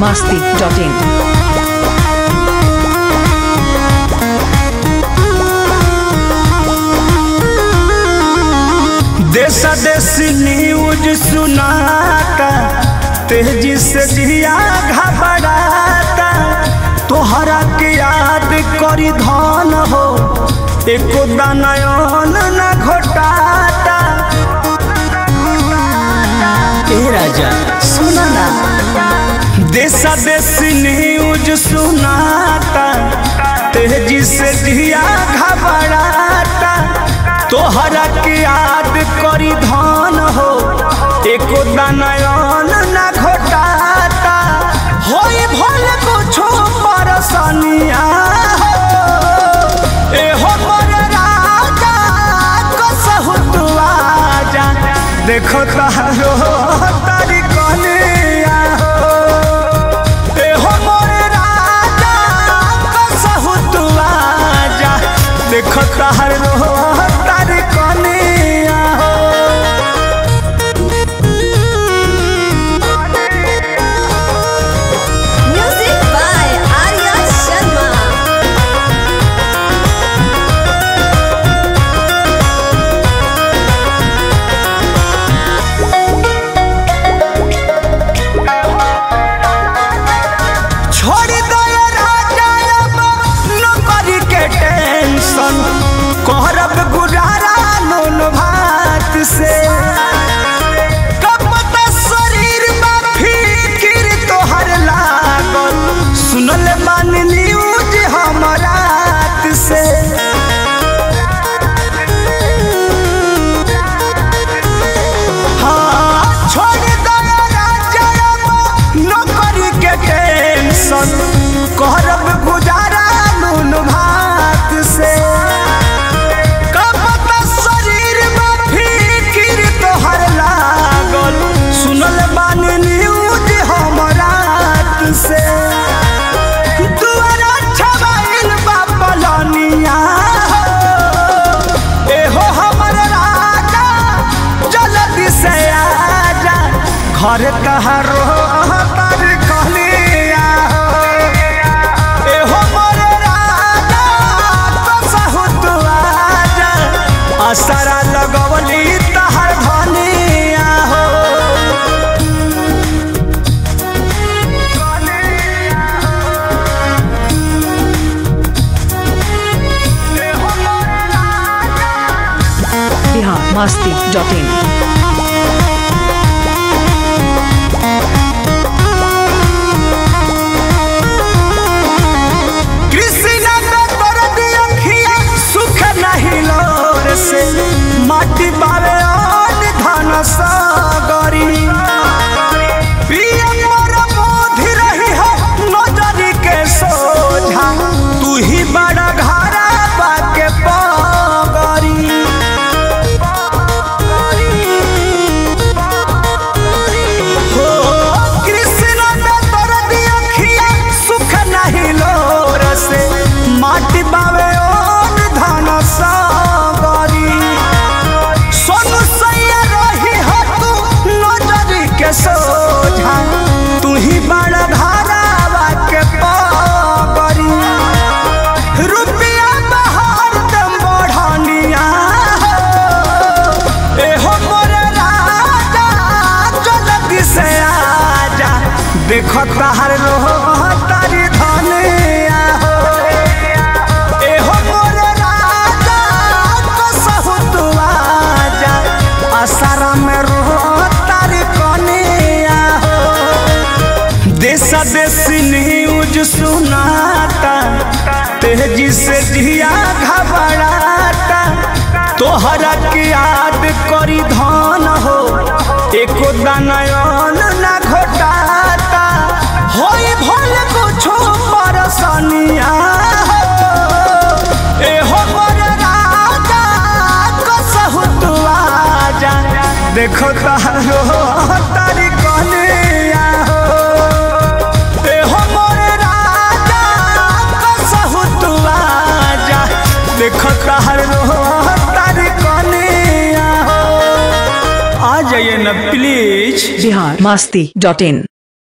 masti.in. देश देश news सुनाता तेजी से जिया घबराता तोहरा के याद करी धन हो एको दानयन न घोटाता ए राजा सुना ना देश देश न्यूज सुनाता तेजी से जिया घबराता तोहरा के याद करी धन हो एको दानयन न घोटाता होई भल कुछो परसनिया हो ए हो मोर राजा कसहु तू आजा देखो तारो तारी कनिया हो ए हो मोर राजा कसहु तू आजा देखो तारो तारी कनिया हो Music by Arya Sharma. छोड़ दो ये राजा अब नौकरी के टेंशन करब गुजारा नून भात से कब तक शरीर में फिकिर तोहर लागल सुनल मान न्यूज हम रात से हाँ, छोड़ दो ये राजा अब नौकरी के टेंशन करब गुजारा नून भात से कब तक शरीर में फिकिर तोहर लागल सुनल बानी न्यूज हम रात से दुआरा छबाइल बा पलनिया हो। एहो हमर राजा जल्दी से आजा घर कहारो तर कहलिया हो एहो मोर राजा कसहु तू आजा असरा लगवली तहर धनिया हो एहो मोर राजा Bihar masti.in. कृष्णा में दर्द अखिया सुख नहीं लोर से माटी बावे और धन सागरी पिया मोर मोधि रही है नजरी के सोझा तू ही बड़ा घरा बाके पागरी हो कृष्ण में दर्द अखिया सुख नहीं लोर से माटी बावे ओन धन सागरी सोनू सैया रही हो तू नजरी के सोझा तू ही बड़ा धारावा के पागरी रुपया बहार दम बढ़निया हो एहो मोर राजा जल्दी से आजा देखो तहर रोह तारी धनिया हो एहो मोर राजा कसहु तू आजा असरा में रोह तारी कनिया हो देश देश न्यूज सुनाता तेजी से जिया घबराता तोहरा के याद करी धन हो एको दानयन न घोटाता होई भल कुछो परसनिया हो एहो मोर राजा कसहु तू आजा देखो तारो तारी कनिया हो एहो मोर राजा कसहु तू आजा देखो तारो तारी कनिया हो आ जाइए ना प्लीज Bihar masti.in.